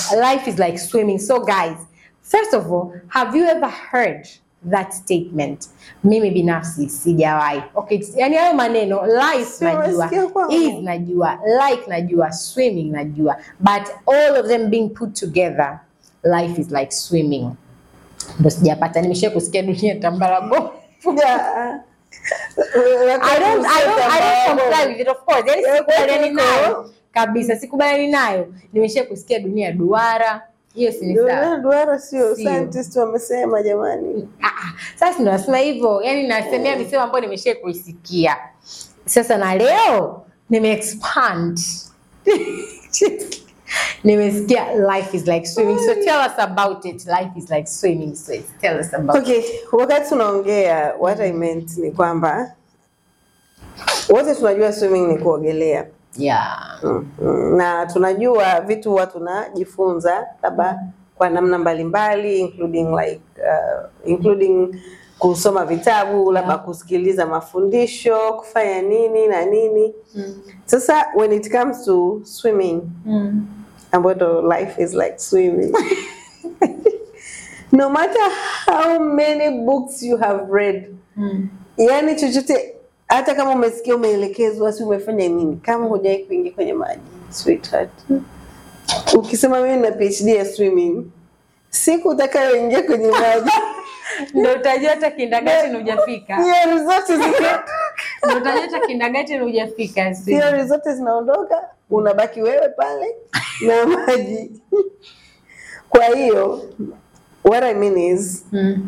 life is like swimming. So guys, first of all, have you ever heard that statement? Mimi binafsi sijawahi. Okay, yani hayo maneno life Si najua, umesikia kwangu? is najua, like najua, swimming najua, but all of them being put together, life is like swimming. Ndo sijapata, nimesha kusikia dunia tambara bovu. Yeah. I don't, I don't, I don't comply with it of course. Yani Yeah, sikubaliani kwa nayo kabisa, sikubaliani nayo. Nimesha kusikia dunia duara, hiyo si ni sawa. Duara duara sio Sio. scientist wamesema jamani. Ah, ah, Sasa ndo nasema hivyo, yani nasemea misemo ambayo nimesha kuisikia. Sasa na leo nime expand nimesikia life is like swimming, so tell us about it. Life is like swimming, so tell us about it. Okay, wakati tunaongea what I meant ni kwamba wote tunajua swimming ni kuogelea. Yeah. Mm, mm, na tunajua vitu huwa tunajifunza labda kwa namna mbalimbali including like uh, including kusoma vitabu labda Yeah. kusikiliza mafundisho kufanya nini na nini Mm. sasa when it comes to swimming Mm. ambayo ndo life is like swimming no matter how many books you have read Mm. yani chochote hata kama umesikia umeelekezwa si umefanya nini kama hujawai kuingia kwenye maji sweetheart ukisema mimi na phd ya swimming siku utakayoingia kwenye maji Ndo utajua hata kindergarten hujafika. theory zote zina- Ndo utajua hata kindergarten hujafika. si? theory zote zinaondoka unabaki wewe pale na maji kwa hiyo what I mean is Mm.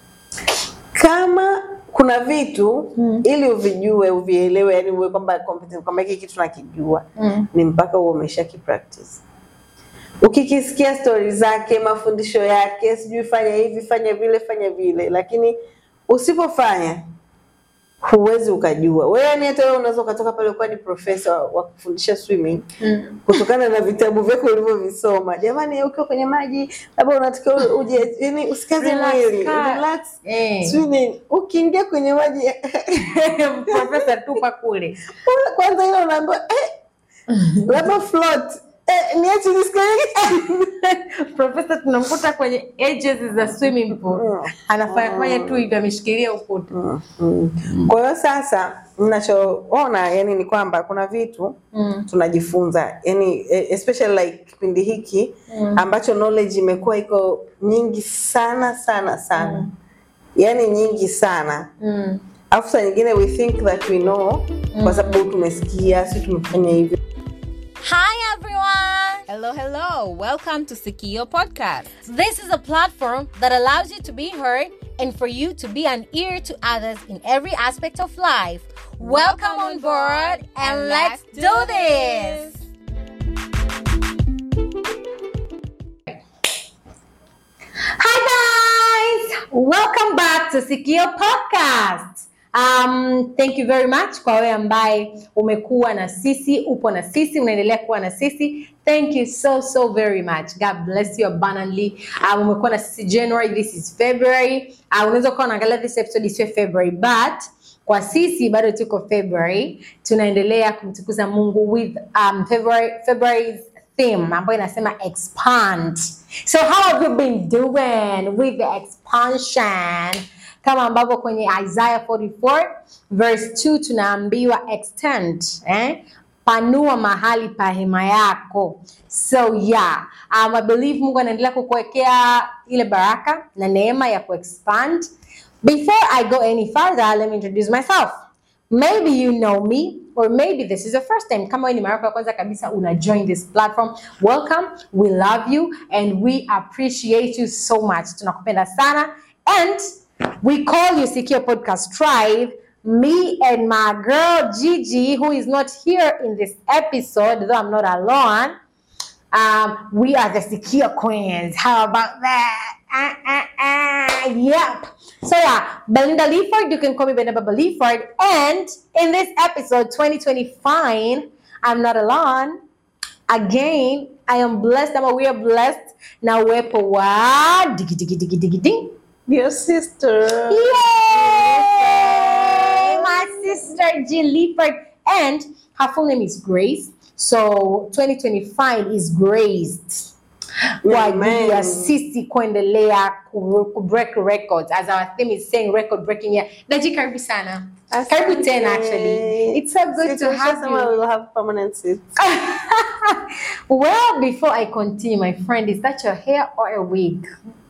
kama kuna vitu Mm. ili uvijue uvielewe yani uwe kwamba competent kwamba hiki kitu nakijua Mm. ni mpaka huo umesha kipractice ukikisikia stori zake mafundisho yake sijui fanya hivi fanya vile fanya vile lakini usipofanya huwezi ukajua wewe yani hata wewe unaweza ukatoka pale ukawa ni profesa wa- wa kufundisha swimming Mm. kutokana na vitabu vyako ulivyovisoma jamani ukiwa kwenye maji labda unatakiwa uje yani usikaze Relax, mwili kaa. relax Eh. swimming ukiingia kwenye maji Profesa tupa kule. kwanza ile unaambiwa eh, labda float eh, niache nisikae Profesa tunamkuta kwenye edges za swimming pool. Mm. Anafanya fanya tu hivi ameshikilia ukuta. Kwa hiyo sasa ninachoona yani ni kwamba kuna vitu Mm. tunajifunza yani eh, especially like kipindi hiki Mm. ambacho knowledge imekuwa iko nyingi sana sana sana yani nyingi sana Mm. alafu saa nyingine we think that we know kwa sababu tumesikia si tumefanya hivyo Hi everyone! Hello, hello. Welcome to Sikio Podcast. This is a platform that allows you to be heard and for you to be an ear to others in every aspect of life. Welcome on board and let's do this. Hi guys, welcome back to Sikio Podcast. Um, thank you very much kwa wewe ambaye umekuwa na sisi, upo na sisi, unaendelea kuwa na sisi. Thank you so so very much. God bless you abundantly. Um, umekuwa na sisi January, this is February. Uh, unaweza kuwa unaangalia this episode isiwe February but kwa sisi bado tuko February, tunaendelea kumtukuza Mungu with um, February, February's theme ambayo inasema expand. So how have you been doing with the expansion? Kama ambavyo kwenye Isaiah 44 verse 2 tunaambiwa extend, eh? Panua mahali pa hema yako. So yeah, um, I believe Mungu anaendelea kukuwekea ile baraka na neema ya kuexpand. Before I go any further, let me introduce myself. Maybe you know me or maybe this is your first time. Kama wewe ni mara yako ya kwanza kabisa una join this platform, welcome. We love you and we appreciate you so much. Tunakupenda sana and we call you Secure Podcast Tribe. Me and my girl Gigi, who is not here in this episode, though I'm not alone. Um, we are the secure queens. How about that? Ah, ah, ah. Yep. So yeah, Belinda Leaford, you can call me Belinda Leaford. And in this episode 2025, I'm not alone. Again, I am blessed. I'm we are blessed. Na uwepo wa digi digi digi digi ding. your sister Yay! My sister Jill Leaford. And her full name is Grace. So 2025 is graced. kwa ajili ya Amen. sisi kuendelea ku, ku break records as our theme is saying record breaking year. Daji, karibu sana. Karibu Asante. tena actually. It's so good to have Sema you. we'll have permanent seats. Well, before I continue, my friend, is that your hair or a wig?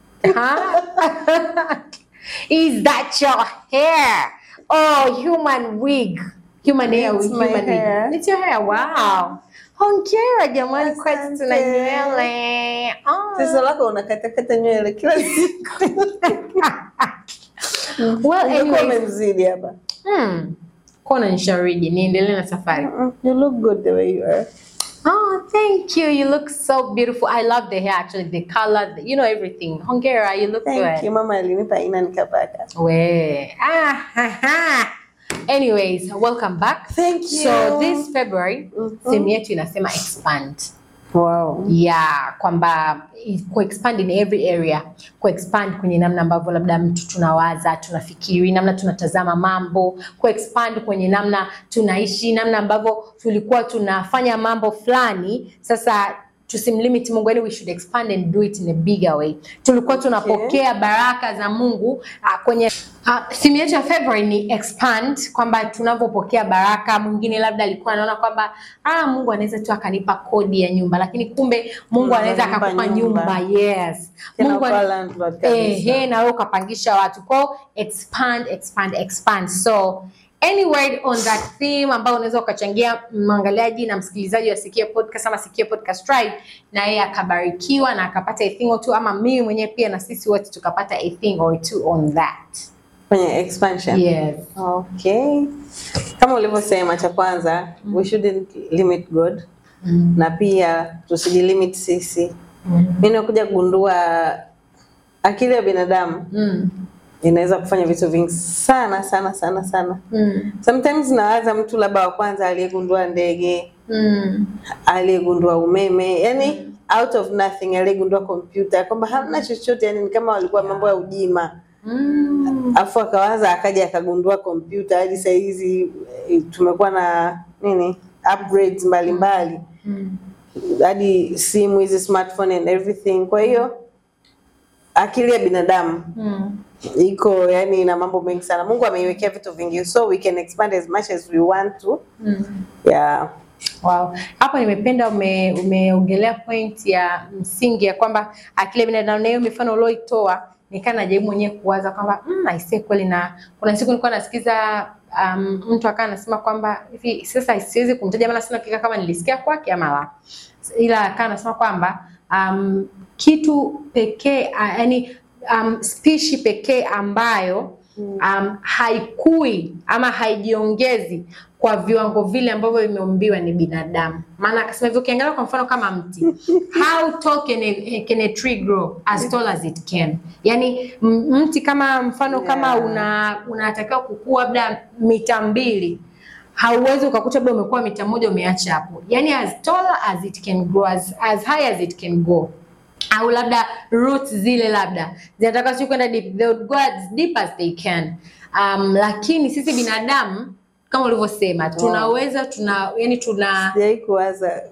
Huh? is that your hair? Oh, human wig. Human hair It's with my human hair. wig. It's your hair. Wow. Hongera jamani, kwetu Asante. tuna nywele. Oh. Tatizo lako unakatakata nywele kila siku. Well, Ungekuwa anyways, umemzidi hapa. hmm. Kona nishaurije, niendelee na safari. Mm, You look good the way you are. Oh, thank you. You look so beautiful. I love the hair actually, the color, the, you know everything. Hongera, you look Thank good. you. Mama alinipa aina nikapaka. We. Ah, ha, ha. Anyways, welcome back. Thank So you. this February, Mhm. theme yetu inasema expand. Wow. Yeah, kwamba i- ku-expand in every area, ku-expand kwenye namna ambavyo labda mtu tunawaza, tunafikiri, namna tunatazama mambo, ku-expand kwenye namna tunaishi, namna ambavyo tulikuwa tunafanya mambo fulani, sasa tusimlimit Mungu, yani we should expand and do it in a bigger way. Tulikuwa tunapokea baraka za Mungu uh, kwenye uh, theme yetu ya February ni expand, kwamba tunavyopokea baraka. Mwingine labda alikuwa anaona kwamba ah, Mungu anaweza tu akanipa kodi ya nyumba, lakini kumbe Mungu Mungu anaweza ananipa akakupa nyumba. nyumba. Yes, Tena Mungu ukawa ana- landlord kabisa. ehe, na wewe ukapangisha watu kwao, expand expand expand. So any word on that theme ambao unaweza ukachangia mwangaliaji na msikilizaji wa Sikia Podcast ama Sikia Podcast Tribe, na yeye akabarikiwa na akapata a thing or two, ama mimi mwenyewe pia na sisi wote tukapata a thing or two on that. Kwenye expansion. Yes. Okay. Kama ulivyosema cha kwanza, we shouldn't limit God Mm. na pia tusijilimit sisi. Mm. Mimi nakuja kugundua akili ya binadamu Mm. inaweza kufanya vitu vingi sana sana sana sana. Mm. Sometimes nawaza mtu labda wa kwanza aliyegundua ndege, Mm. aliyegundua umeme, yani out of nothing aliyegundua kompyuta, kwamba hamna chochote, yani ni kama walikuwa mambo ya ujima Mm. afu akawaza akaja akagundua kompyuta hadi saa hizi eh, tumekuwa na nini upgrades mbalimbali Mm. hadi simu hizi smartphone and everything kwa hiyo akili ya binadamu Mm. iko yani ina mambo mengi sana mungu ameiwekea vitu vingi so we can expand as much as we want to Mm. yeah Wow. Hapo nimependa ume, umeongelea point ya msingi ya kwamba akili ya binadamu na hiyo mifano ulioitoa nikaa najaribu mwenyewe kuwaza kwamba mm, aisee kweli na kuna siku nilikuwa nasikiza um, mtu akawa anasema kwamba hivi sasa siwezi kumtaja maana sina hakika kama nilisikia kwake ama la ila akawa anasema kwamba um, kitu pekee uh, yani um, spishi pekee ambayo um, haikui ama haijiongezi kwa viwango vile ambavyo vimeumbiwa ni binadamu. Maana akasema hivyo, ukiangalia kwa mfano kama mti, how tall can a, can a tree grow as tall as it can? Yani m- mti kama mfano kama Yeah. una unatakiwa kukua labda mita mbili hauwezi ukakuta labda umekuwa mita moja umeacha hapo, yani as tall as it can grow, as, as high as it can go au labda roots zile labda zinataka sio kwenda deep, they would go as deep as they can. Um, lakini sisi binadamu kama ulivyosema tunaweza tuna yani tuna sijai kuwaza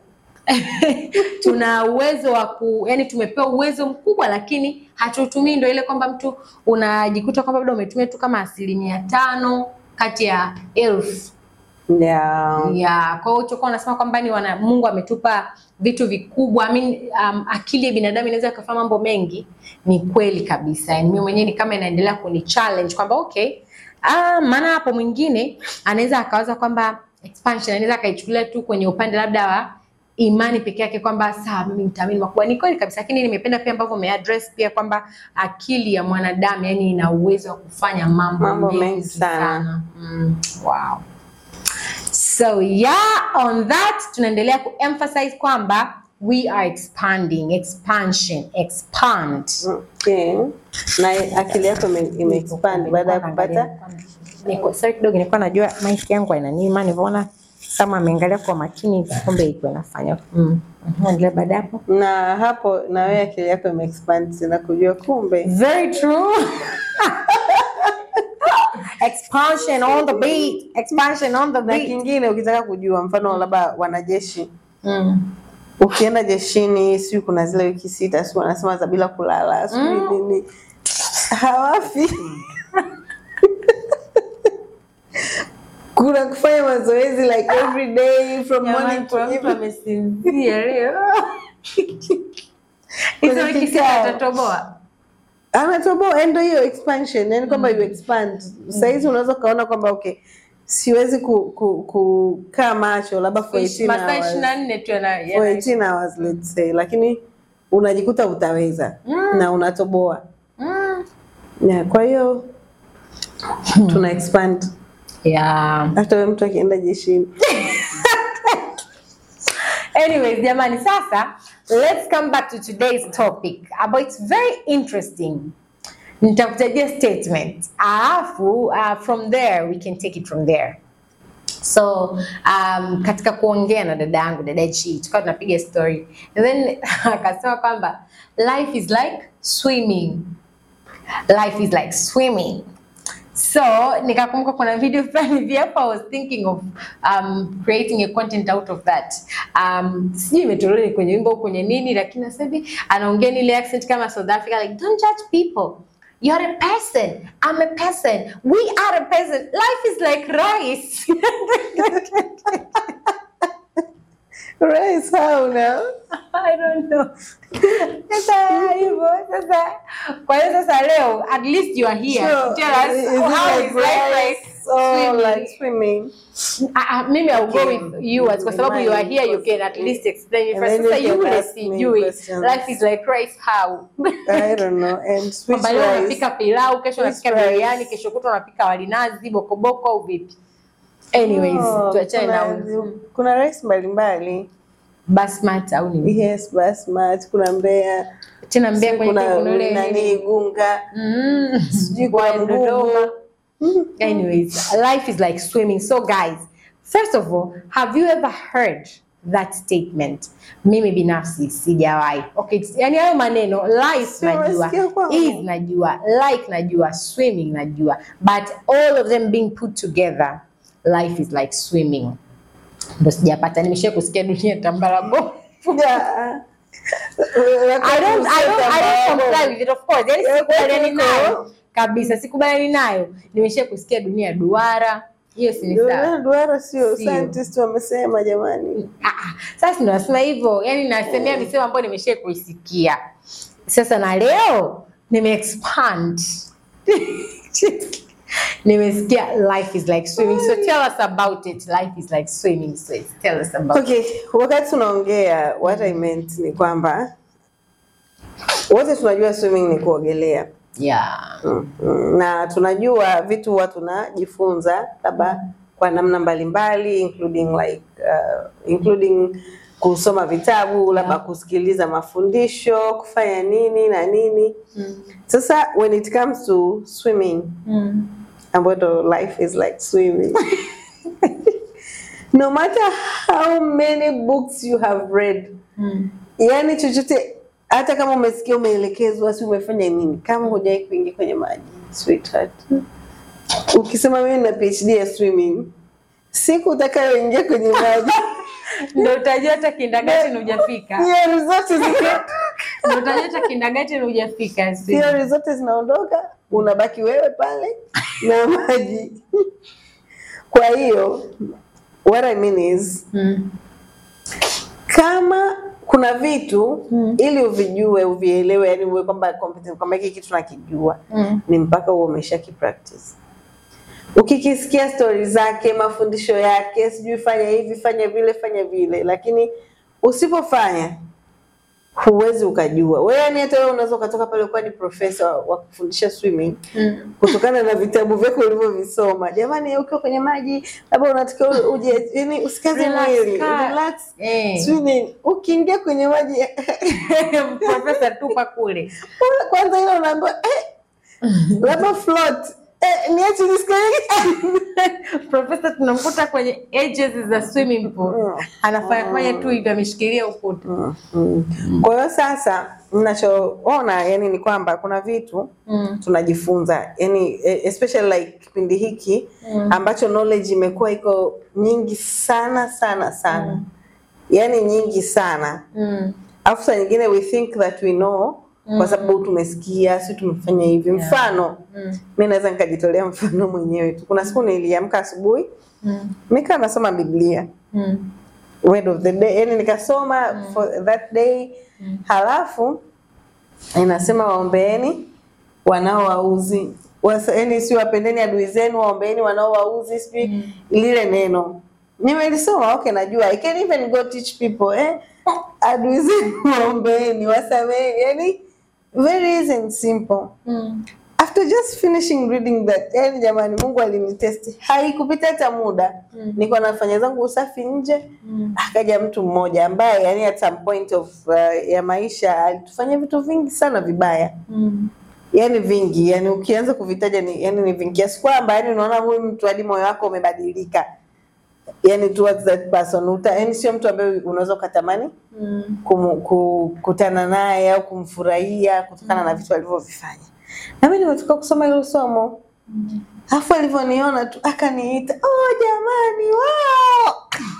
tuna uwezo wa ku yani tumepewa uwezo mkubwa lakini hatutumii. Ndio ile kwamba mtu unajikuta kwamba labda umetumia tu kama asilimia tano kati ya elfu yeah. ya kwa hiyo utakuwa unasema kwamba ni wana Mungu ametupa vitu vikubwa. I mean, um, akili ya binadamu inaweza ikafanya mambo mengi, ni kweli kabisa. Yani mimi mwenyewe ni kama inaendelea kuni challenge kwamba okay, ah, maana hapo mwingine anaweza akawaza kwamba expansion anaweza akaichukulia tu kwenye upande labda wa imani peke yake kwamba sawa, mimi nitaamini makubwa. Ni kweli kabisa, lakini nimependa pia ambavyo umeaddress pia kwamba akili ya mwanadamu yani ina uwezo wa kufanya mambo, Mambo mengi, mengi sana. sana. Mm, wow. So yeah, on that tunaendelea kuemphasize kwamba we are expanding, expansion, expand. okay. na akili yako ime- imeexpand baada ya kupata Niko sorry kidogo, nilikuwa najua mic yangu inaniima, nilivyoona kama ameangalia kwa makini, kumbe iko inafanya mm. Mhm, Endelea baada ya hapo. na hapo na wewe akili yako imeexpand na kujua kumbe Very true. expansion on the beat, expansion on the na beat. kingine ukitaka kujua mfano labda wanajeshi Mm. ukienda jeshini sijui kuna zile wiki sita sijui wanasema za bila kulala sijui nini hawafi kuna kufanya mazoezi like every day from morning to Jamani, mtu evening amesinzia leo. Hizo Kwenye wiki sita kikao. atatoboa. anatoboa endo hiyo expansion yani kwamba you expand sahizi unaweza ukaona kwamba okay siwezi ku- ku- kukaa macho labda for 18 Masaa hours. ishirini na nne tu yana- for yana- 18 hours let's say lakini unajikuta utaweza na unatoboa Mm. yeah, kwa hiyo tuna expand Yeah. hata we mtu akienda jeshini Anyways, jamani, sasa let's come back to today's topic about it's very interesting. Nitakutajia statement alafu uh, from there we can take it from there. So um, katika kuongea na dada yangu dada G tukawa tunapiga story and then akasema kwamba life is like swimming, life is like swimming so nikakumbuka kuna video fulani hivi hapa I was thinking of um, creating a content out of that um, sijui imetolewa ni kwenye wimbo au kwenye nini lakini sasa hivi anaongea ni ile accent kama South Africa like don't judge people You're a person. I'm a person. We are a person. Life is like rice. Raise how now? I don't know. Sasa hivyo sasa, kwa hiyo sasa leo at least you are here So, to tell us is it how like is life like rice or swimming? like swimming? Ah, ah, mimi I'll go Okay. with you as kwa sababu you are here you can at least explain it And first. then Sasa you can yule ask me sijui questions. life is like rice how I don't know. And switch kwamba leo rice. unapika pilau kesho Which unapika rice? biriani kesho kutwa unapika walinazi bokoboko au vipi anyways Oh, tuachane na kuna, huyo. kuna rice mbalimbali. basmat au nini Yes, basmati, kuna mbea, tena mbea sijui kwenye kuna kuna ule nani nini gunga, Mm. sijui kuna Wa Dodoma. mgumu. Anyways, life is like swimming. So, guys, first of all, have you ever heard that statement? Mimi binafsi sijawahi. Okay, it's- yani hayo maneno life Si najua, umesikia kwangu? is najua, like najua, swimming najua, but all of them being put together, life is like swimming. Ndo sijapata, nimesha kusikia dunia tambarago. Yeah. I don't, I don't, I don't comply with it of course. Yani Yeah, sikubaliani kwa hiyo- nayo kabisa, sikubaliani nayo. Nimesha kusikia dunia duara, hiyo si ni sawa. Duara, duara sio Sio. scientist wamesema jamani. Ah, ah, sasa ndo nasema hivyo, yani nasemea misemo ambayo nimesha kuisikia. Sasa na leo nime expand nimesikia life is like swimming, so tell us about it. Life is like swimming, so tell us about it. Okay, wakati tunaongea what I meant ni kwamba wote tunajua swimming ni kuogelea. Yeah. Mm, mm, na tunajua vitu huwa tunajifunza labda kwa namna mbalimbali including like uh, including kusoma vitabu labda kusikiliza mafundisho kufanya nini na nini sasa when it comes to swimming Mm. ambayo ndo life is like swimming no matter how many books you have read Mm. yani chochote hata kama umesikia umeelekezwa si umefanya nini kama hujawai kuingia kwenye maji sweetheart ukisema mimi na phd ya swimming siku utakayoingia kwenye maji Ndo utajua hata kindagati hujafika. theory zote zina- Ndo utajua hata kindagati hujafika. theory zote zinaondoka unabaki wewe pale na maji kwa hiyo what I mean is Mm. kama kuna vitu ili uvijue uvielewe yani uwe kwamba competent kwamba hiki kitu nakijua Mm. ni mpaka uwe umesha kipractice ukikisikia stori zake mafundisho yake sijui fanya hivi fanya vile fanya vile lakini usipofanya huwezi ukajua wewe yani hata wewe unaweza ukatoka pale ukawa ni profesa wa kufundisha swimming Mm. kutokana na vitabu vyako ulivyovisoma jamani ukiwa kwenye maji labda unatakiwa uje yani usikaze Relax, mwili kaa. relax Eh. swimming ukiingia kwenye maji Profesa tupa kule. kwanza ile unaambiwa eh, labda float eh, niache nisikanyage Profesa tunamkuta kwenye edges za swimming pool. Anafanya fanya tu hivi ameshikilia ukuta. kwa hiyo sasa ninachoona yani ni kwamba kuna vitu Mm. tunajifunza yani eh, especially like kipindi hiki ambacho knowledge imekuwa iko nyingi sana sana sana yani nyingi sana Mm. alafu saa nyingine we think that we know kwa sababu tumesikia si tumefanya hivi mfano Mm. mi naweza nikajitolea mfano mwenyewe tu kuna siku niliamka asubuhi Mm. nikaa nasoma biblia Mm. word of the day yani nikasoma for that day halafu inasema waombeeni wanaowauzi Wasa- yani si wapendeni adui zenu waombeeni wanaowauzi sijui lile neno nimelisoma okay najua i can even go teach people eh adui zenu waombeeni wasamehe yani very easy and simple Mm. after just finishing reading that yani jamani mungu alinitesti haikupita hata muda Mm. niko nafanya zangu usafi nje Mm. akaja mtu mmoja ambaye yani at some point of uh, ya maisha alitufanyia vitu vingi sana vibaya Mm. yani vingi yani ukianza kuvitaja ni yani ni vingi kiasi kwamba yani unaona huyu mtu hadi moyo wako umebadilika yani towards that person uta yani sio mtu ambaye unaweza ukatamani Mm. kum- kukutana naye au kumfurahia kutokana na vitu alivyovifanya. Na mimi nimetoka kusoma hilo somo, alafu alivyoniona tu akaniita, oh jamani, wow!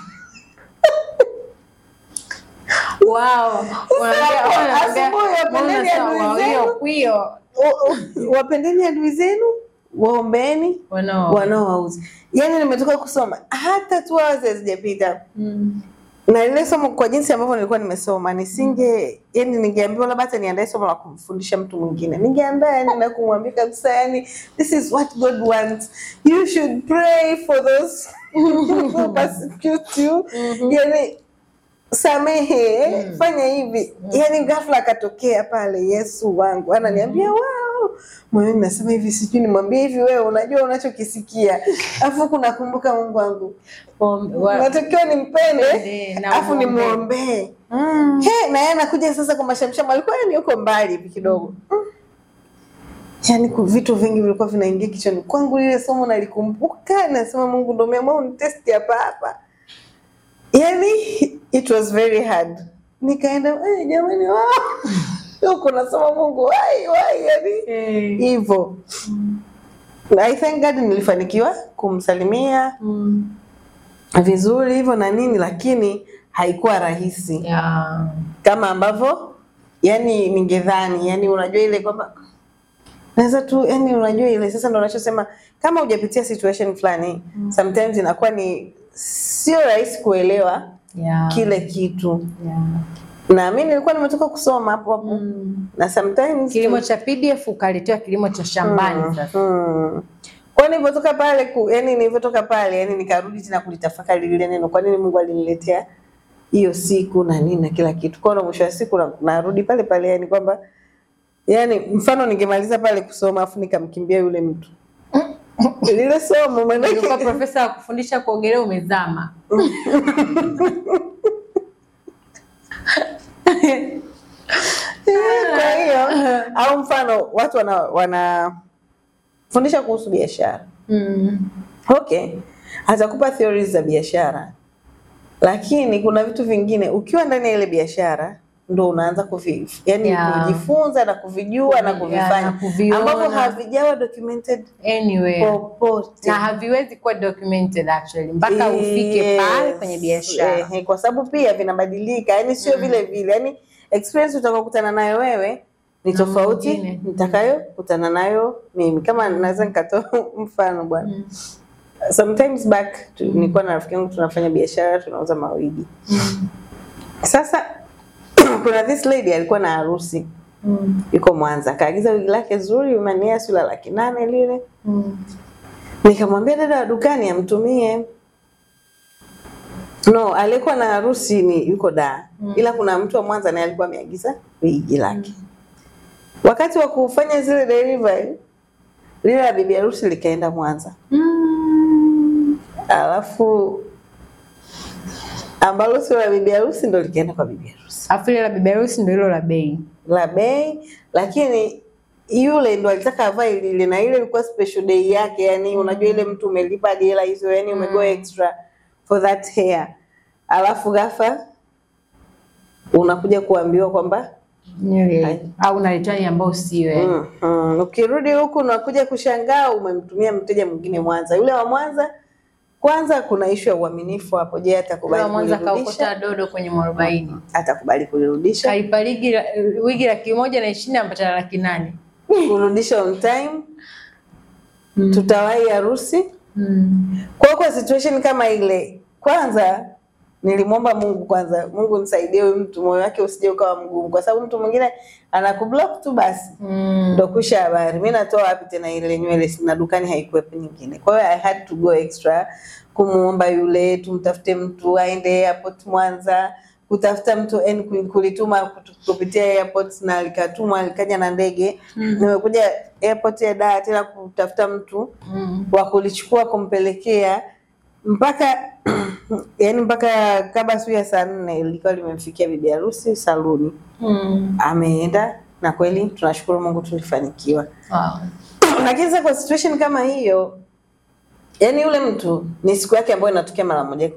Wow. Unaambia- Sasa, unaambia- asubuhi wapendeni unasema, adui wow, zenu. hiyo kwio. O- o- Wapendeni adui zenu, waombeni Wanao. wanaowauzi. Yani nimetoka kusoma hata two hours hazijapita Mm. na lile somo kwa jinsi ambavyo nilikuwa nimesoma nisinge yani ningeambiwa labda hata niandae somo la kumfundisha mtu mwingine ningeandaa yani na kumwambia kabisa yani this is what God wants you should pray for those who persecute you yani samehe eh, fanya hivi yani ghafla akatokea pale Yesu wangu ananiambia wow moyoni nasema hivi sijui nimwambie hivi wewe unajua unachokisikia afu kunakumbuka Mungu wangu Om- wa- natakiwa nimpende Mpende na afu umwombee. nimwombee Mm. He, na yeye anakuja sasa kwa mashamsham, alikuwa yani yuko mbali hivi kidogo mm. Yani ku- vitu vingi vilikuwa vinaingia kichwani kwangu, lile somo nalikumbuka, nasema Mungu ndo umeamua unitesti hapa hapa. Yani it was very hard. Nikaenda eh, jamani, wow. huko nasoma Mungu wai wai, yani Eh. hivyo. I thank God nilifanikiwa kumsalimia Mm. vizuri hivyo na nini, lakini haikuwa rahisi Yeah. kama ambavyo yani ningedhani yani unajua ile kwamba naweza tu yani unajua ile sasa ndo unachosema kama hujapitia situation fulani sometimes inakuwa ni sio rahisi kuelewa Yeah. kile kitu Yeah. na mi nilikuwa nimetoka kusoma hapo hapo Mm. na sometimes Kilimo cha PDF ukaletewa kilimo cha shambani sasa. Mm. Kwa nilivyotoka pale ku, yani nilivyotoka pale yani nikarudi tena kulitafakari lile neno, kwa nini Mungu aliniletea hiyo siku na nini na kila kitu. Kwa hiyo mwisho wa siku na- narudi pale pale yani kwamba yani mfano ningemaliza pale kusoma afu nikamkimbia yule mtu lile somo Ulikuwa maanake profesa wa kufundisha kuogelea umezama. kwa hiyo au mfano watu wana wanafundisha kuhusu biashara Mm. Okay, atakupa theories za biashara, lakini kuna vitu vingine ukiwa ndani ya ile biashara ndo unaanza kuvi, yani Yeah. kujifunza na kuvijua na Yeah, kuvifanya na kuviona. ambavyo havijawa documented Anyway. popote Na haviwezi kuwa documented actually mpaka ufike pale Yes. kwenye biashara. Eh, kwa sababu pia vinabadilika, yani sio vile vile, yani experience utakayokutana nayo wewe ni Na tofauti mwingine. nitakayokutana nayo mimi. Kama naweza nikatoa mfano bwana Mm. sometimes back tu, nilikuwa na rafiki yangu tunafanya biashara tunauza mawigi Mm. sasa kuna this lady alikuwa na harusi Mm. yuko Mwanza akaagiza wigi lake zuri umania sio la laki nane lile Mm. nikamwambia dada wa dukani amtumie no aliyekuwa na harusi ni yuko Dar Mm. ila kuna mtu wa Mwanza naye alikuwa ameagiza wigi lake wakati wa kufanya zile delivery lile la bibi harusi likaenda Mwanza Mm. alafu ambalo sio la bibi harusi ndo likaenda kwa bibi harusi Afu ile la bibi harusi ndio hilo la bei. la bei, lakini yule ndo alitaka avae lile, na ile ilikuwa special day yake. Yani unajua ile mtu umelipa hadi hela hizo, yani umego extra for that hair, alafu ghafla unakuja kuambiwa kwamba Nywele au naletewa ni ambao sio yani. mm, mm. Ukirudi huku unakuja kushangaa umemtumia mteja mwingine Mwanza, yule wa Mwanza kwanza kuna ishu ya uaminifu hapo. Je, atakubali Wa Mwanza kulirudisha? kaokota dodo kwenye mwarobaini Atakubali kulirudisha, kalipa ligi wigi laki moja na ishirini ampata laki nane kurudisha on time, tutawahi harusi. mm. Kwa hiyo kwa situation kama ile, kwanza nilimwomba Mungu kwanza, Mungu nisaidie huyu mtu, moyo wake usije ukawa mgumu, kwa sababu mtu mwingine anakublock tu basi Mm. ndo kusha habari. Mi natoa wapi tena ile nywele, sina dukani, haikuwepo nyingine. Kwa hiyo I had to go extra kumuomba yule, tumtafute mtu aende airport Mwanza, kutafuta mtu yani kul- kulituma kutu- kupitia airport na likatumwa likaja na ndege. Nimekuja airport ya Dar tena kutafuta mtu Mm. wa kulichukua kumpelekea mpaka yani mpaka kabla siku ya saa nne ilikuwa limemfikia bibi harusi saluni, Mm. ameenda na kweli tunashukuru Mungu tulifanikiwa. Wow. Lakini sasa kwa situation kama hiyo, yani yule mtu ni siku yake ambayo inatokea mara moja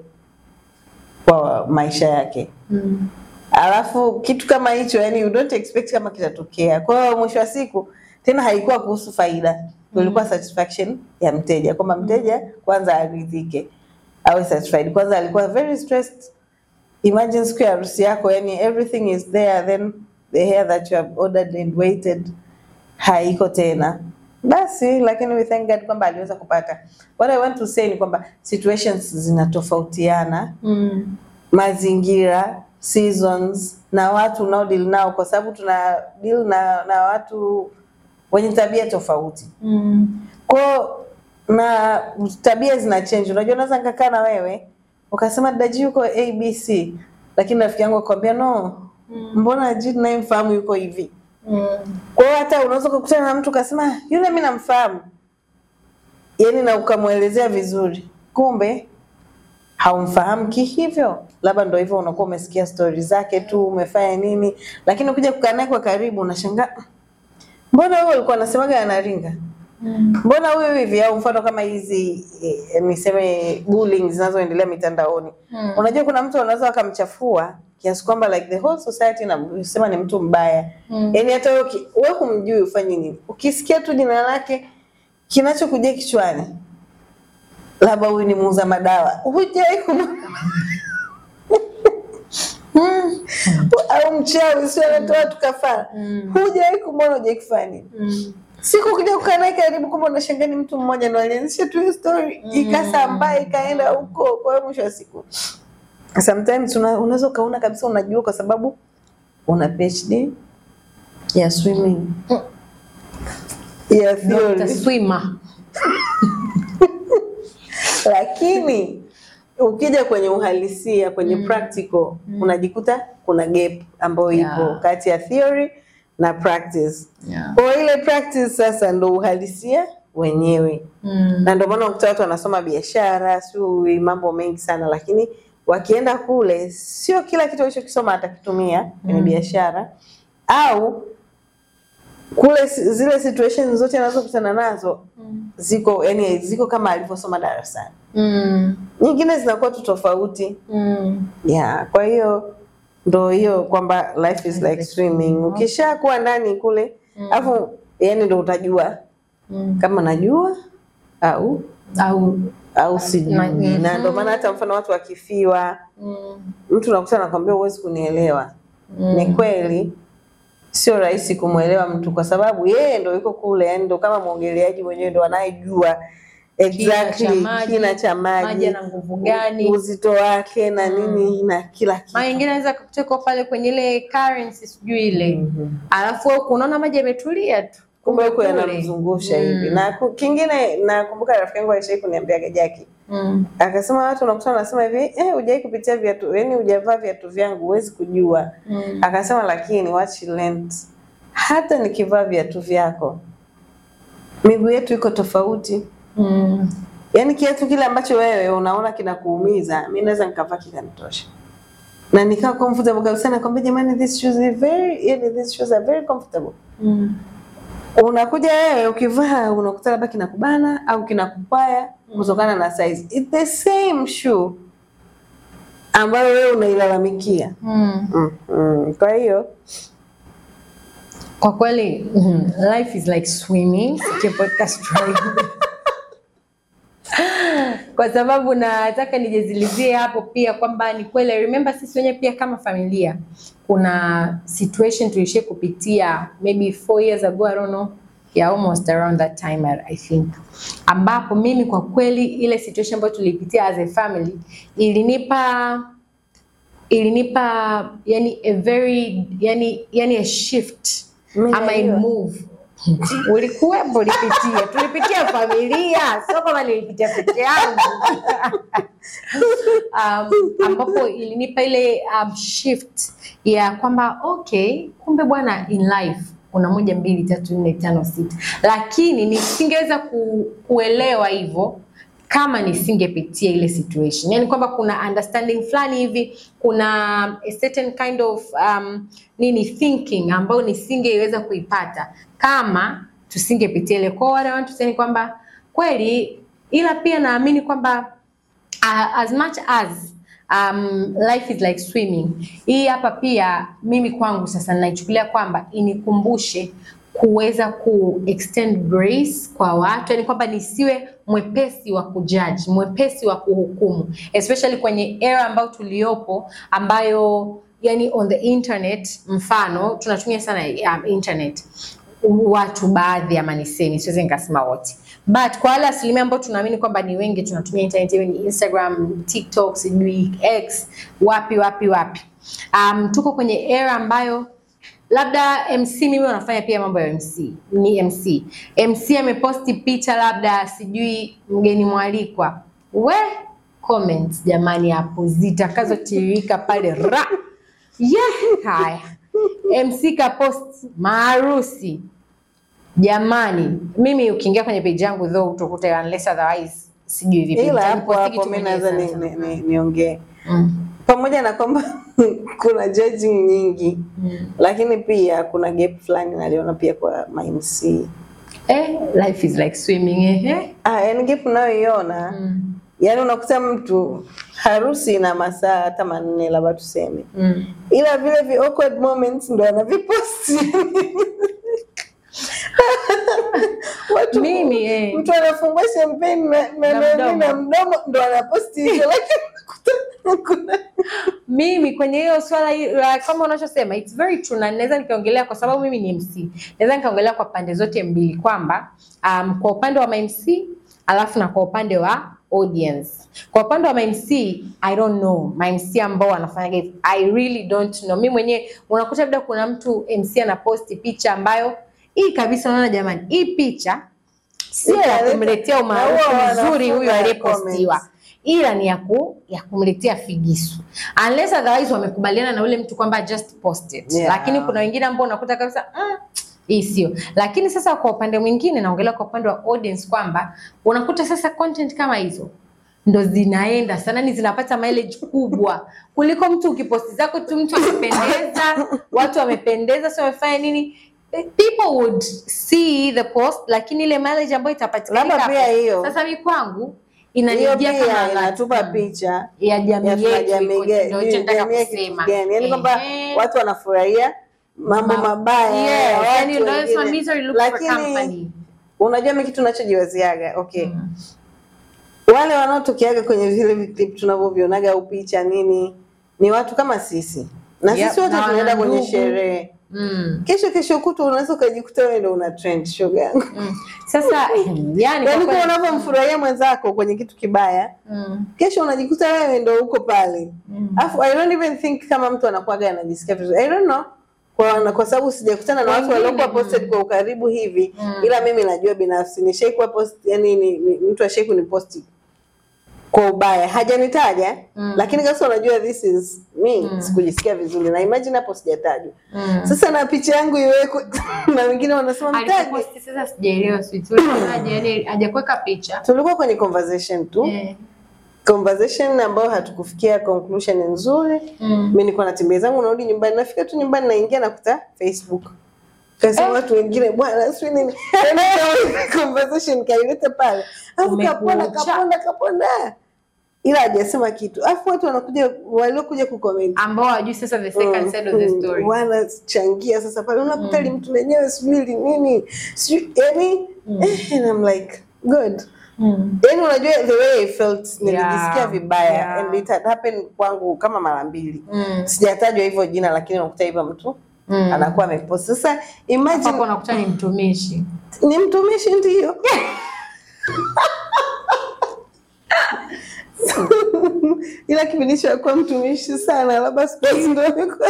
kwa maisha yake, Mm. alafu kitu kama hicho yani you don't expect kama kitatokea. Kwa hiyo mwisho wa siku tena haikuwa kuhusu faida, ilikuwa satisfaction ya mteja, kwamba mteja kwanza aridhike, awe satisfied. Kwanza alikuwa very stressed. Imagine siku ya harusi yako, yani everything is there, then the hair that you have ordered and waited haiko tena basi, lakini we thank God kwamba aliweza kupata. What I want to say ni kwamba situations zinatofautiana, Mm. mazingira, seasons na watu unao deal nao, kwa sababu tuna deal na, na watu wenye tabia tofauti Mm. kwao na tabia zina change. Unajua, unaweza nikakaa na wewe ukasema daji yuko ABC, lakini rafiki yangu akwambia no, mbona G ninayemfahamu yuko hivi. Mm. Kwa hiyo hata unaweza kukutana na mtu ukasema yule mi namfahamu, yaani na ukamwelezea vizuri, kumbe haumfahamu kihivyo, labda ndo hivyo, unakuwa umesikia stori zake tu, umefanya nini, lakini ukija kukaa naye kwa karibu unashangaa, mbona huyo alikuwa anasemaga anaringa Mm. mbona huyu hivi au mfano kama hizi eh, niseme bullying zinazoendelea mitandaoni Mm. unajua kuna mtu anaweza akamchafua kiasi kwamba like the whole society nasema ni mtu mbaya Mm. yaani hata wewe uki- wewe humjui ufanye nini ukisikia tu jina lake kinachokujia kichwani labda huyu ni muuza madawa hujai kumwona au mchawi sio anatoa watu kafara Mm. hujawai kumwona hujai kufanya nini Mm. siku ukija kukaa naye karibu, kumbe unashangaa ni mtu mmoja ndo alianzisha tu hiyo story ikasambaa ikaenda huko. Kwa hiyo mwisho wa siku sometimes una- unaweza ukaona kabisa unajua, kwa sababu una PhD ya swimming ya Dr. theory, Swimmer. lakini ukija kwenye uhalisia kwenye practical unajikuta kuna gap ambayo Yeah. ipo kati ya theory na practice. Yeah. Kwa ile practice sasa ndo uhalisia wenyewe. Mm. na ndio maana ukuta watu wanasoma biashara sio mambo mengi sana, lakini wakienda kule sio kila kitu alichokisoma atakitumia kwenye biashara au kule si- zile situations zote anazokutana nazo ziko yani ziko kama alivyosoma darasani, Mm. nyingine zinakuwa tu tofauti Mm. yeah. Kwa hiyo ndo hiyo kwamba life is like swimming, ukishakuwa ndani kule alafu yani ndo utajua Mm. kama najua au Au au sijui Na- na ndio maana hata mfano watu wakifiwa mm. mtu nakuta nakwambia huwezi kunielewa ni kweli sio rahisi kumwelewa mtu kwa sababu yeye ndo yuko kule yani ndo kama mwogeleaji mwenyewe ndo anayejua exactly cha maji, kina cha maji maji yana nguvu gani? uzito wake na nini na kila kitu Mara nyingine anaweza kukuta pale kwenye ile currency sijui ile Mhm. alafu wewe unaona maji yametulia tu kumbe huko kule. yanamzungusha hivi Mm. na ku- kingine nakumbuka rafiki yangu alishai kuniambia Jaki Mm. akasema watu unakuta wanasema hivi eh, hujai kupitia viatu yani hujavaa viatu vyangu huwezi kujua Mm. akasema lakini what she learned, hata nikivaa viatu vyako miguu yetu iko tofauti Mm. yaani kiatu kile ambacho wewe unaona kinakuumiza mi naweza nikavaa kikanitosha na nikawa comfortable kabisa nakwambia jamani this shoes is very yani these shoes are very comfortable Mm. unakuja wewe ukivaa unakuta labda kinakubana au kinakupaya kutokana na size It's the same shoe ambayo wewe unailalamikia Mm. mm. mm. kwa hiyo Kwa kweli mm, life is like swimming. Sikio podcast tribe. kwa sababu nataka nijazilizie hapo pia kwamba ni kweli I remember sisi wenyewe pia kama familia kuna situation tulishia kupitia maybe four years ago I don't know yeah, almost around that time I, I think ambapo mimi kwa kweli ile situation ambayo tulipitia as a family ilinipa ilinipa yani a very yani yani a shift Mimi ama a najua. move ulikuwepo ulipitia tulipitia familia sio kama nilipitia peke yangu um, ambapo ilinipa ile um, shift ya kwamba okay kumbe bwana in life kuna moja mbili tatu nne tano sita lakini nisingeweza ku, kuelewa hivyo kama nisingepitia ile situation yani kwamba kuna understanding fulani hivi kuna a certain kind of um, nini thinking ambayo nisingeweza kuipata kama tusingepitia ile kwao wale watu tuseni kwamba kweli ila pia naamini kwamba uh, as much as um, life is like swimming hii hapa pia mimi kwangu sasa naichukulia kwamba inikumbushe kuweza ku extend grace kwa watu yani kwamba nisiwe mwepesi wa kujaji mwepesi wa kuhukumu especially kwenye era ambayo tuliopo ambayo yani on the internet mfano tunatumia sana um, internet watu baadhi ama nisemi siwezi nikasema wote but kwa wale asilimia ambao tunaamini kwamba ni wengi tunatumia internet iwe ni instagram tiktok sijui x wapi wapi wapi um, tuko kwenye era ambayo labda mc mimi wanafanya pia mambo ya mc ni mc mc ameposti picha labda sijui mgeni mwalikwa we comments jamani hapo zitakazotiririka pale ra yeah, haya mc kapost maharusi jamani mimi ukiingia kwenye page yangu though utakuta unless otherwise sijui vipi ila hapo Nitapostiki hapo tu mi mwenyewe naweza ni- sana ni- sana. ni- niongee Mm, pamoja na kwamba kuna judging nyingi mm. lakini pia kuna gap fulani naliona pia kwa mamc Eh, life is like swimming eh, eh. ah, yani gap unayoiona Mm, yaani unakuta mtu harusi ina masaa hata manne labda tuseme mm. ila vile vi awkward moments ndo anaviposti watu Mimi, eh. mtu anafungua champagne na, na, Na na, mdomo. na mdomo ndo anaposti hicho lakini unakuta kuna mimi kwenye hiyo swala hi- la kama unachosema it's very true na naweza nikaongelea kwa sababu mimi ni MC naweza nikaongelea kwa pande zote mbili kwamba um, kwa upande wa MC alafu na kwa upande wa audience kwa upande wa MC I don't know MC ambao wanafanya hivi I really don't know mimi mwenyewe unakuta labda kuna mtu MC anaposti picha ambayo hii kabisa unaona jamani hii picha sio ya Italeta- kumletea na umaarufu huwa mzuri wanafunga huyu aliyepostiwa comments. ila ni ya, ku, ya kumletea figisu unless otherwise wamekubaliana na ule mtu kwamba just post it Yeah. lakini kuna wengine ambao unakuta kabisa mm, hii sio lakini sasa kwa upande mwingine naongelea kwa upande wa audience kwamba unakuta sasa content kama hizo ndo zinaenda sana ni zinapata mileage kubwa kuliko mtu ukiposti zako tu mtu amependeza watu wamependeza sio wamefanya nini people would see the post lakini ile mileage ambayo itapatikana Labda pia hiyo. sasa mi kwangu hiyo inanijia pia kama alert. inatupa Mm. picha ya jamii ya tuna yetu jamii iko- ge- ndio hicho nataka jamii ya kitu kusema. gani yaani kwamba Ehe. watu wanafurahia mambo Ma- mabaya Yes, ya watu yani ndio wengine. sema misery looks for lakini company. unajua mi kitu nachojiwaziaga okay Mm. wale wanaotokeaga kwenye vile viclip tunavyovionaga au picha nini ni watu kama sisi na Yep, sisi wote na tunaenda wana kwenye ndugu. sherehe Mm. kesho kesho kutu unaweza ukajikuta wewe ndo una trend shoga yangu Mm. Sasa yani yaani kwa kwa kweli- unavyomfurahia mwenzako kwenye kitu kibaya Mm. kesho unajikuta wewe ndo uko pale Mm. Alafu I don't even think kama mtu anakuwaga anajisikia vizuri. I don't know. Kwa, kwa sababu sijakutana na watu Wengine, waliokuwa posted mm. kwa ukaribu hivi Mm. ila mimi najua binafsi nishaikuwa post yani ni, ni, mtu ashai kuniposti kwa ubaya hajanitaja Mm. lakini sasa unajua this is me Mm. sikujisikia vizuri na imagine hapo sijatajwa Mm. sasa na picha yangu iwekwe na wengine wanasema mtaje Aliposti sasa sijaelewa sweet. Ulisemaje? Yani hajakuweka picha. tulikuwa kwenye conversation tu Eh. conversation ambayo hatukufikia conclusion nzuri Mm. mi nilikuwa natembea zangu narudi nyumbani nafika tu nyumbani naingia nakuta facebook kasema Eh. watu wengine bwana sijui nini Yaani kama conversation kaileta pale alafu kapona Umekucha. kapona kapona ila hajasema kitu alafu watu wanakuja waliokuja kucomment ambao hawajui sasa the second side of the Mm, story. wanachangia sasa pale unakuta li mtu lenyewe sijui li nini sijui yani Mm. eh, and I'm like good Mm. yani unajua the way I felt nilijisikia Yeah, vibaya yeah. and it had happened kwangu kama mara mbili Mm. sijatajwa hivyo jina lakini unakuta hivyo mtu Mm. anakuwa amepost sasa imagine Hapo unakuta ni mtumishi. ni mtumishi ndio ila kipindi cha kuwa mtumishi sana labda siku hizi ndio amekuwa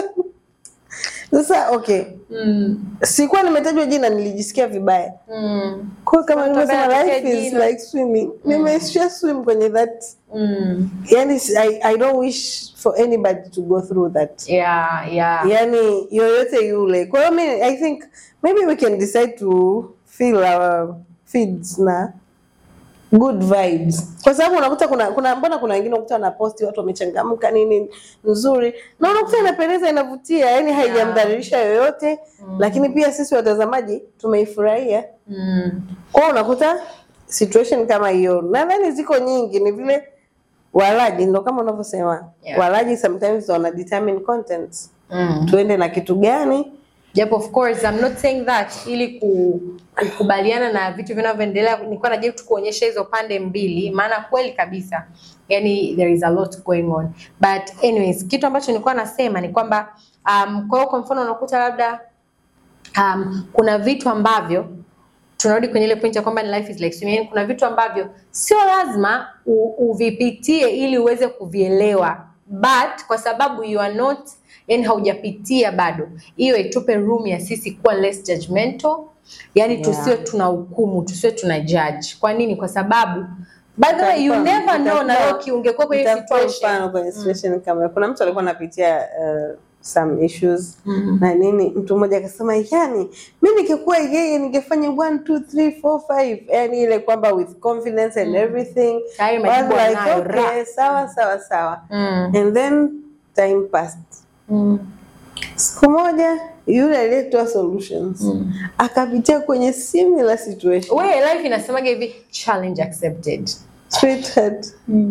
sasa okay Mm. sikuwa nimetajwa jina nilijisikia vibaya Mm. kwa kama Mtu nilivyosema ambaye life anataja is jina. like swimming nimesha swim kwenye that Mm. yani I, I don't wish for anybody to go through that Yeah, yeah. yani yoyote yule kwa hiyo mi i think maybe we can decide to fill our feeds na good vibes kwa sababu unakuta kuna kuna mbona kuna wengine unakuta wanaposti watu wamechangamka nini nzuri na unakuta inapendeza inavutia yani haijamdhalilisha yoyote lakini pia sisi watazamaji tumeifurahia Mm. kwa unakuta situation kama hiyo nadhani ziko nyingi ni vile walaji ndo kama unavyosema Yeah. walaji sometimes wana determine content Mm. tuende na kitu gani Japo of course I'm not saying that ili ku, kukubaliana na vitu vinavyoendelea, nilikuwa najaribu tu kuonyesha hizo pande mbili, maana kweli kabisa, yani there is a lot going on, but anyways, kitu ambacho nilikuwa nasema ni kwamba um, kwa hiyo kwa mfano unakuta labda um, kuna vitu ambavyo tunarudi kwenye ile point ya kwamba ni life is like swimming. Yani kuna vitu ambavyo sio lazima u, uvipitie ili uweze kuvielewa, but kwa sababu you are not yani haujapitia bado, hiyo itupe room ya sisi kuwa less judgmental, yani Yeah. tusiwe tuna hukumu, tusiwe tuna judge. Kwa nini? Kwa sababu by the way you Nitakupa- never know, na nitakupa- Loki ungekuwa kwenye nitakupa situation mfano kwenye situation kama kuna mtu alikuwa anapitia uh, some issues Mm. na nini mtu mmoja akasema yani mi nikikuwa yeye ningefanya one two three four five yani ile kwamba with confidence and everything Tayari I majibu was like, anayo, okay, ra. sawa sawa sawa Mm. and then time passed Mm. siku moja yule aliyetoa solutions Mm. akapitia kwenye similar situation We, life inasemaga hivi challenge accepted. sweetheart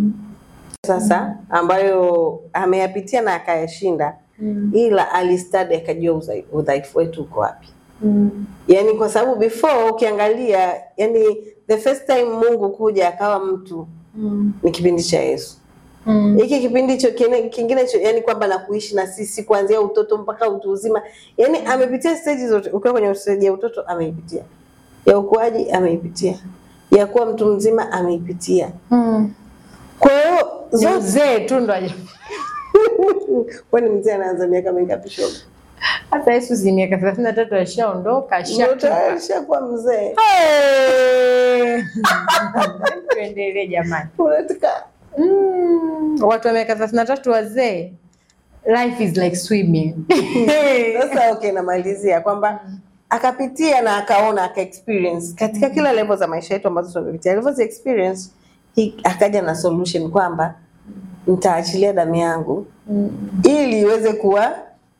sasa ambayo ameyapitia na akayashinda ila alistadi akajua udhai- udhaifu wetu uko wapi yani kwa sababu before ukiangalia yani the first time mungu kuja akawa mtu ni kipindi cha yesu hiki kipindi cho kine- kingine cho yani kwamba na kuishi na sisi kuanzia utoto mpaka utu uzima yani amepitia stage zote ukiwa kwenye stage ya utoto ameipitia ya ukuaji ameipitia ya kuwa mtu mzima ameipitia kwa hiyo Ni zote uzee tu ndo aje- kwani mzee anaanza miaka mingapi shoga hata Yesu si miaka thelathini na tatu ashaondoka Ndio ashatupa. tayari shakuwa mzee Hey! Tuendelee jamani. unataka Mm, watu wa miaka thelathini na tatu wazee, life is like swimming. sasa okay namalizia kwamba akapitia na akaona aka experience katika kila level za maisha yetu ambazo tumepitia alivyozi experience hi- akaja na solution kwamba nitaachilia damu yangu ili iweze kuwa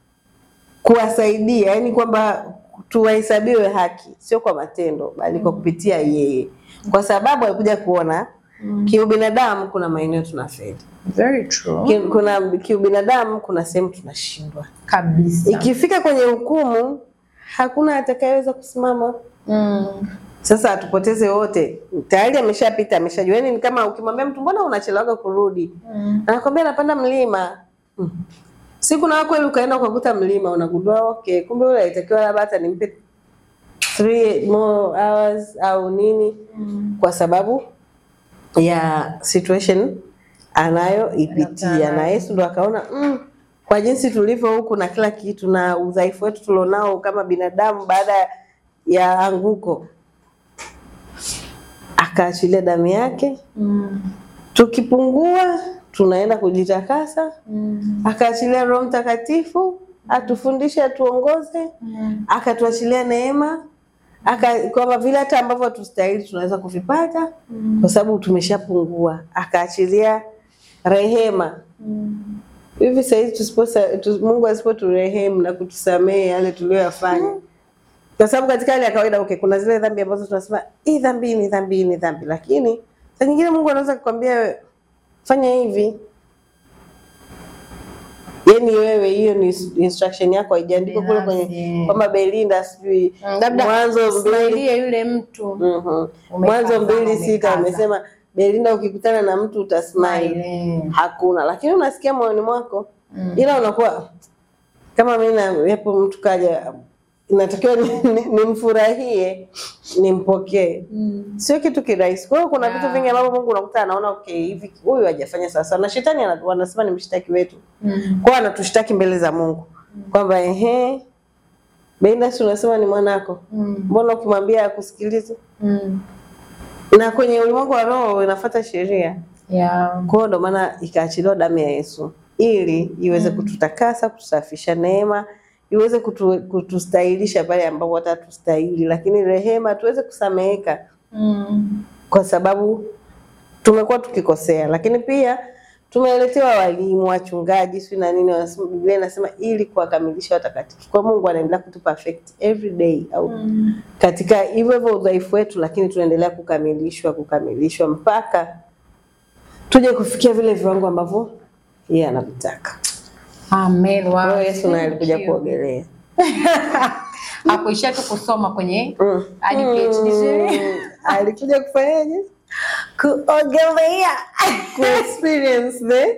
kuwasaidia yani kwamba tuwahesabiwe haki sio kwa matendo bali kwa kupitia yeye kwa sababu alikuja kuona kiubinadamu kuna maeneo tunafeli Very true. Ki- kuna kiubinadamu kuna sehemu tunashindwa Kabisa. ikifika kwenye hukumu hakuna atakayeweza kusimama Mm. sasa atupoteze wote tayari ameshapita ameshajua yani ni kama ukimwambia mtu mbona unachelewaga kurudi Mm. anakwambia napanda mlima mm. siku na kweli ukaenda ukakuta mlima unagundua okay kumbe ule alitakiwa labda hata nimpe three more hours au nini Mm. kwa sababu ya situation anayoipitia Anayopitia. na Yesu ndo akaona mm, kwa jinsi tulivyo huku na kila kitu na udhaifu wetu tulionao kama binadamu baada ya anguko akaachilia damu yake Mm. tukipungua tunaenda kujitakasa Mm. akaachilia roho mtakatifu atufundishe atuongoze Mm. akatuachilia neema aka kwamba vile hata ambavyo hatustahili tunaweza kuvipata Mm. kwa sababu tumeshapungua akaachilia rehema Mm. hivi sahizi tusiposa tu, mungu asipoturehemu na kutusamehe yale tuliyoyafanya kwa sababu katika hali ya kawaida okay, kuna zile dhambi ambazo tunasema hii dhambi ni dhambi hii ni dhambi lakini saa nyingine mungu anaweza kukwambia wewe, fanya hivi yani yani wewe hiyo ni instruction yako haijaandikwa kule kwenye Binafsi. kwamba Belinda sijui Mm, labda mwanzo mbili saidia yule mtu Mhm. Umekaza, mwanzo mbili sita umekaza. amesema Belinda ukikutana na mtu utasmile Smile. hakuna lakini unasikia moyoni mwako Mm. ila unakuwa kama mimi na yapo mtu kaja inatakiwa nimfurahie ni, nimfurahie, nimpokee Mm. sio kitu kirahisi kwa hiyo kuna Yeah. vitu vingi ambavyo Mungu unakuta anaona okay hivi huyu hajafanya sawasawa na shetani ana- wanasema ni mshtaki wetu Mm. kwa hiyo anatushtaki mbele za Mungu kwamba ehe Belinda si unasema ni mwanako Mm. mbona ukimwambia akusikilize Mm. na kwenye ulimwengu wa roho inafuata sheria Yeah. kwa hiyo ndo maana ikaachiliwa damu ya Yesu ili iweze kututakasa, kutusafisha, neema iweze kutu, kutustahilisha pale ambapo hata tustahili, lakini rehema tuweze kusameheka Mm. kwa sababu tumekuwa tukikosea, lakini pia tumeletewa walimu, wachungaji, si na nini, wanasema Biblia inasema ili kuwakamilisha watakatifu. Kwa Mungu anaendelea kutu perfect every day au Mm. katika hivyo hivyo udhaifu wetu, lakini tunaendelea kukamilishwa kukamilishwa mpaka tuje kufikia vile viwango ambavyo yeye anavitaka. Amen. Wow. Kwa hiyo Yesu naye alikuja Thank you. kuogelea. Hakuishia tu kusoma kwenye Mm. hadi PhD. Mm. Alikuja kufanyaje? kuogelea Ku experience the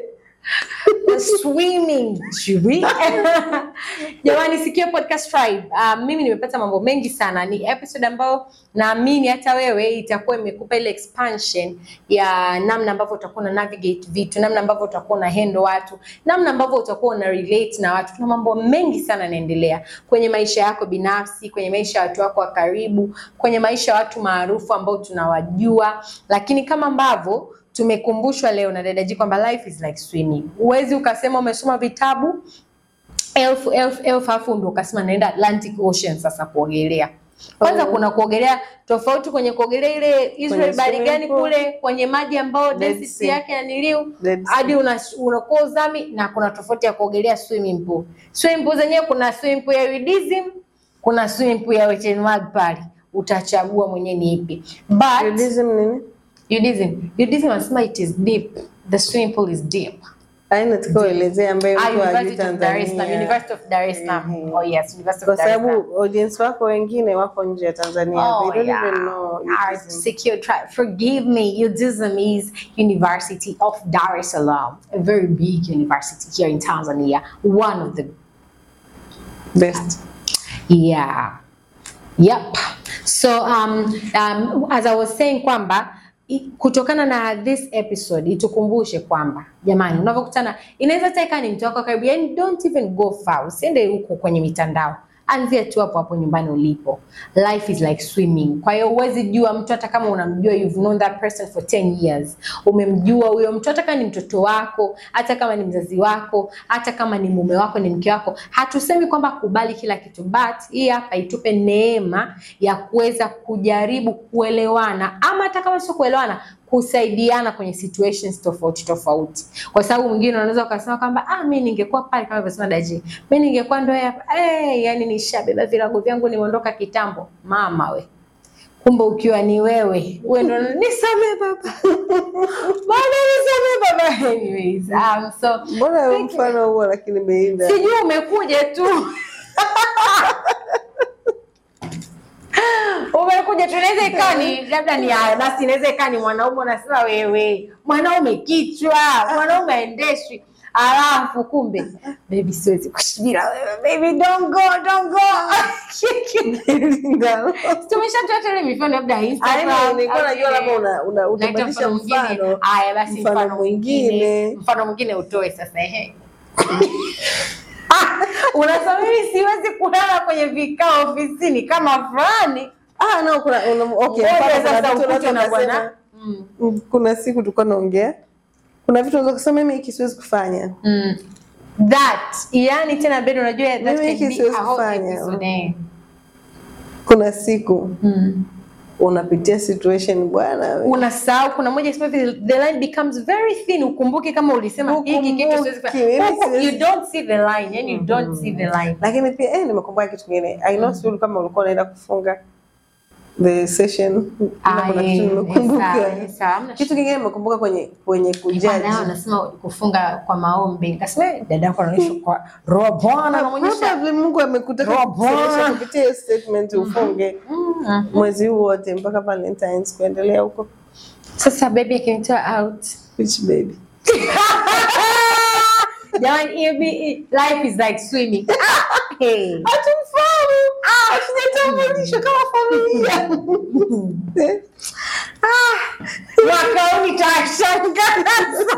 swimming Jui. jamani sikio podcast tribe uh, mimi nimepata mambo mengi sana ni episode ambayo naamini hata wewe itakuwa imekupa ile expansion ya namna ambavyo utakuwa una navigate vitu namna ambavyo utakuwa una handle watu namna ambavyo utakuwa una relate na watu kuna mambo mengi sana yanaendelea kwenye maisha yako binafsi kwenye maisha ya watu wako wa karibu kwenye maisha ya watu maarufu ambao tunawajua lakini kama ambavyo tumekumbushwa leo na dada G kwamba life is like swimming. Huwezi ukasema umesoma vitabu elfu elfu elfu afu ndo ukasema naenda Atlantic Ocean sasa kuogelea. Kwanza Oh. kuna kuogelea tofauti kwenye kuogelea ile Israel Kwenye bahari swimming gani pool. kule kwenye maji ambayo Dead density Sea. yake ya niliu Dead Sea. hadi una- unakuwa uzami na kuna tofauti ya kuogelea swimming pool. Swimming pool zenyewe kuna swimming pool ya nudism, kuna swimming pool ya wet n wild pale. Utachagua mwenyewe ni ipi. But Buddhism nini? Nudism. Nudism wanasema it is deep. The swimming pool is deep. Aina tukaelezea ambayo Ah, mtu hajui University of Dar es Salaam. Tanzania. University of Dar es Salaam. Mhm. Oh yes, University Kwa of Dar es Salaam. sababu audience wako wengine wako nje ya Tanzania. Oh, They don't yeah. even know Our Buddhism. secure tribe. Forgive me. UDSM is University of Dar es Salaam, a very big university here in Tanzania. One of the Best. Yeah. Yep. So um, um, as I was saying kwamba i- kutokana na this episode itukumbushe kwamba jamani, unavyokutana inaweza hata ikawa ni mtu wako wa karibu, yani don't even go far, usiende huko kwenye mitandao, anzia tu hapo hapo nyumbani ulipo. Life is like swimming. Kwa hiyo huwezi jua mtu hata kama unamjua, you've known that person for 10 years, umemjua huyo mtu, hata kama ni mtoto wako, hata kama ni mzazi wako, hata kama ni mume wako, ni mke wako. Hatusemi kwamba kubali kila kitu, but hii hapa itupe neema ya kuweza kujaribu kuelewana, ama hata kama sio kuelewana kusaidiana kwenye situations tofauti tofauti, kwa sababu mwingine unaweza ukasema kwamba ah, mi ningekuwa pale kama alivyosema Daji, mi ningekuwa ndo hapa hey, yani nishabeba virago vyangu nimeondoka kitambo. Mama we, kumbe ukiwa ni wewe wewe ndo nisamee baba, bana nisamee baba. Anyways, um, so Mbona mfano huo lakini Belinda? sijui umekuja tu umekuja tu, inaweza ikawa ni labda ni haya basi, inaweza ikawa ni mwanaume unasema wewe mwanaume kichwa, mwanaume aendeshwi, alafu kumbe baby, siwezi kushibira wewe baby, don't go don't go. Belinda. Tumeshatoa tele mifano labda Aina Instagram, nilikuwa au najua vile- labda una una Unaita utabadilisha mwingine. mfano. Haya basi, mfano mfano mwingine, mwingine. mfano mwingine utoe sasa. Ehe, unasema mimi siwezi kulala kwenye vikao ofisini kama fulani. Ah, no, kuna una, okay, Ngoja mfano kuna sasa vitu ukute unaweza na bwana. kusema- Mm. Mm, kuna siku tulikuwa naongea, kuna vitu unaweza kusema mimi hiki siwezi kufanya. Mm. That yani tena bado unajua that Mimi can hiki be siwezi a whole kufanya. episode, eh. Kuna siku Mm. unapitia situation bwana, we. unasahau kuna moja sema hivi the line becomes very thin ukumbuke kama ulisema hiki kitu siwezi Ukumbuki, mimi kufanya Huku, siwezi- you don't see the line yani you don't see the line lakini pia eh, nimekumbuka kitu kingine. I know Sulu, kama ulikuwa unaenda kufunga the session kama kuna Aye, kitu eh, nimekumbuka. sawa, eh, sawa, hamna Kitu kingine nimekumbuka kwenye kwenye Nilikuwa kujaji nao anasema kufunga kwa maombi. Nikasema eh, dada yako anaonyesha kwa roho ya Bwana anaonyesha. Probably Mungu amekutaka Roho kukusemesha Bwana. kupitia hiyo statement ufunge Mm. mwezi huu wote mpaka Valentines kuendelea huko. Sasa baby akinitoa out. Which baby? Jamani, hiyo bi- life is like swimming. Hey. Hatumfahamu. Hatujatambulishwa kama familia. Eh, Mwaka huu nitashangaza.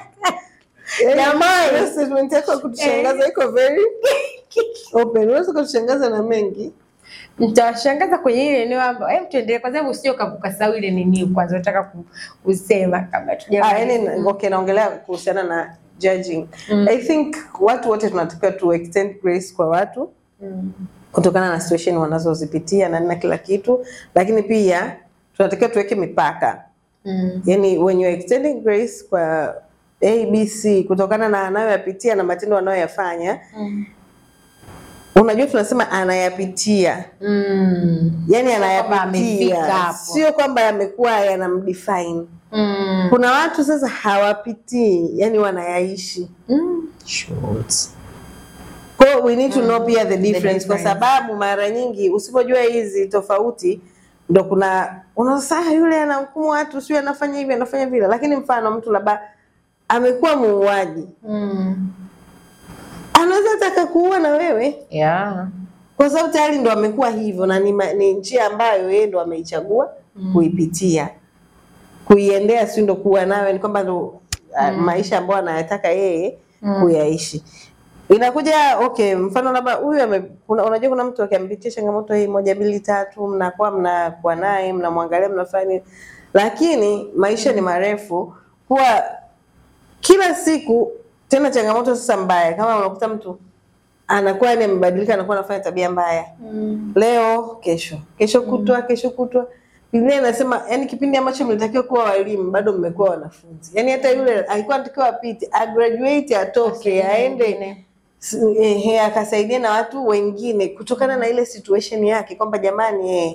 eh, Jamani. hiyo statement yako ya kutushangaza iko very open. Unaweza kutushangaza na mengi. Nitawashangaza kwenye ile eneo ambayo hem, tuendelee kwa sababu usije uka- ukasahau ile nini kwanza unataka ku- kusema kabla Ah, tujamaliza. yani, okay, naongelea kuhusiana na judging. I think watu wote tunatakiwa tu extend grace kwa watu Mm. kutokana na situation wanazozipitia na na kila kitu, lakini pia tunatakiwa tuweke mipaka. Mm. Yani, when you're extending grace kwa ABC kutokana na anayoyapitia na matendo anayoyafanya, Mm. unajua tunasema anayapitia, Mm. yani kwamba amefika anayapitia, hapo. sio kwamba yamekuwa yanamdefine. Mm. Kuna watu sasa hawapitii, yani wanayaishi. Mm. Shoot. Kwa hiyo we need to know pia the difference, kwa difference. sababu mara nyingi usipojua hizi tofauti ndo kuna unasaa yule anahukumu watu sio anafanya hivi anafanya vile, lakini mfano mtu labda amekuwa muuaji, Mm. anaweza taka kuua na wewe Yeah. kwa sababu tayari ndo amekuwa hivyo, na ni, ma- ni njia ambayo yeye ndo ameichagua kuipitia kuiendea, si ndo kuwa nawe, ni kwamba ndo uh, maisha ambayo anayataka yeye kuyaishi. Inakuja okay, mfano labda huyu ame- kuna- unajua kuna mtu akiampitia changamoto hii moja mbili tatu, mnakuwa mnakuwa naye mnamwangalia, mnafanya nini, lakini maisha ni marefu, kuwa kila siku tena changamoto sasa mbaya, kama unakuta mtu anakuwa ni amebadilika, anakuwa anafanya tabia mbaya Mm. leo kesho kesho kutwa kesho kutwa Biblia inasema yani kipindi ambacho mlitakiwa kuwa walimu bado mmekuwa wanafunzi yani hata yule alikuwa anatakiwa apite agraduate atoke aende s- ehe, akasaidia na watu wengine kutokana na ile situation yake kwamba jamani eh,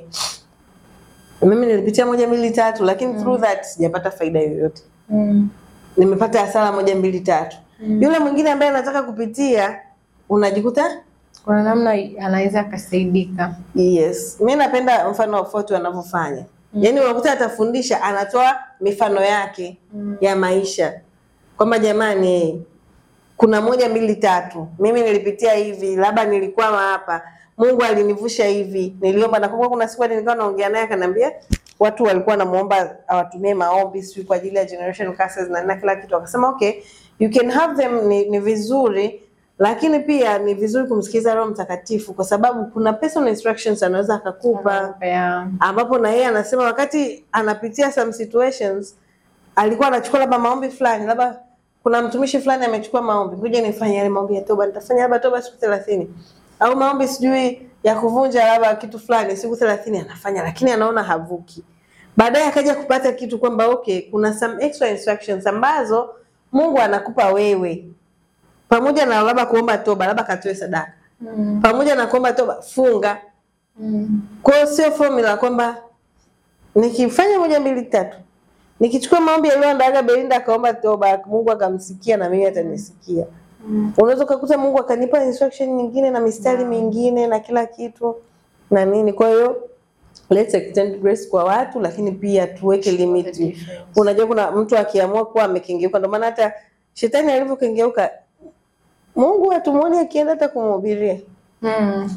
mimi nilipitia moja mbili tatu lakini through that sijapata faida yoyote Mm. nimepata hasara moja mbili tatu yule mwingine ambaye anataka kupitia unajikuta Kuna namna anaweza akasaidika. Yes, mi napenda mfano wa Fort wanavyofanya. Yaani unakuta atafundisha, anatoa mifano yake ya maisha kwamba jamani, kuna moja mbili tatu, mimi nilipitia hivi, labda nilikwama hapa, Mungu alinivusha hivi, niliomba. Nakumbuka kuna siku nilikuwa naongea naye akaniambia watu walikuwa wanamuomba awatumie maombi sijui kwa ajili ya generation curses na na kila kitu, akasema okay, you can have them, ni, ni vizuri lakini pia ni vizuri kumsikiliza Roho Mtakatifu kwa sababu kuna personal instructions anaweza akakupa Yeah. ambapo na yeye anasema wakati anapitia some situations alikuwa anachukua labda maombi fulani, labda kuna mtumishi fulani amechukua maombi, ngoja nifanye yale maombi ya toba, nitafanya labda toba siku thelathini au maombi sijui ya kuvunja labda kitu fulani siku thelathini anafanya, lakini anaona havuki. Baadaye akaja kupata kitu kwamba okay, kuna some extra instructions ambazo Mungu anakupa wewe pamoja na labda kuomba toba, labda katoe sadaka, Mm. pamoja na kuomba toba, funga Mm. kwa hiyo sio formula kwamba nikifanya moja mbili tatu, nikichukua maombi yaliyoandaga Belinda akaomba toba, Mungu akamsikia na mimi atanisikia. Unaweza ukakuta Mungu akanipa instruction nyingine na mistari mingine na kila kitu na nini. Kwa hiyo let's extend grace kwa watu, lakini pia tuweke limit. Unajua kuna mtu akiamua kuwa amekengeuka, ndio maana hata shetani alivyokengeuka, Mungu hatumuoni akienda hata kumhubiria Mm.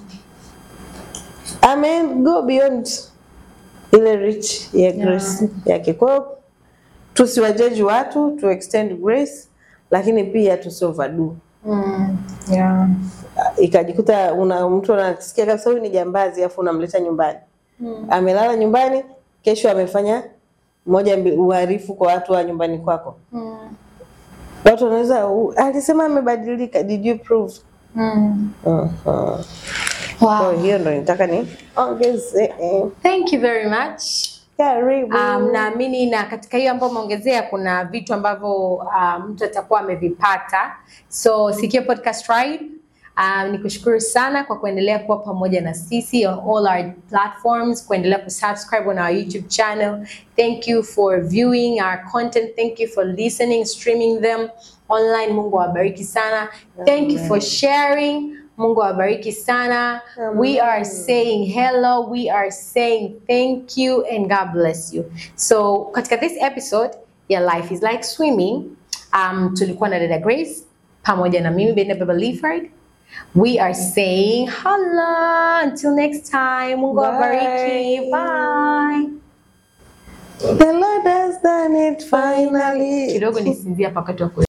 ame go beyond ile reach ya grace yake. Kwa hiyo tusiwajaji watu, tu extend grace, lakini pia tusi overdo. Mm. Yeah. Ikajikuta una mtu anasikia kabisa huyu ni jambazi, afu unamleta nyumbani Mm. amelala nyumbani, kesho amefanya moja mbili uharifu kwa watu wa nyumbani kwako. Mm. Watu wanaweza "U- alisema amebadilika, did you prove? Mm. Uh-huh. Kwa Wow. hiyo ndo nitaka ni ongeze. Thank you very much. Karibu. Um, naamini na katika hiyo ambayo umeongezea kuna vitu ambavyo um, mtu atakuwa amevipata. So Sikio Podcast Tribe Um, nikushukuru sana kwa kuendelea kuwa pamoja na sisi on all our platforms, kuendelea kusubscribe on our YouTube channel. Thank you for viewing our content. Thank you for listening, streaming them online. Mungu awabariki sana. Thank you for sharing. Mungu awabariki sana. We are saying hello. We are saying thank you and God bless you. So katika this episode ya Life is like swimming, um, tulikuwa na dada Grace pamoja na mimi Bena Baba Leaford. We are saying hello until next time. Mungu awabariki. Bye. The Lord has done it finally. Kidogo nisinzia pakati wa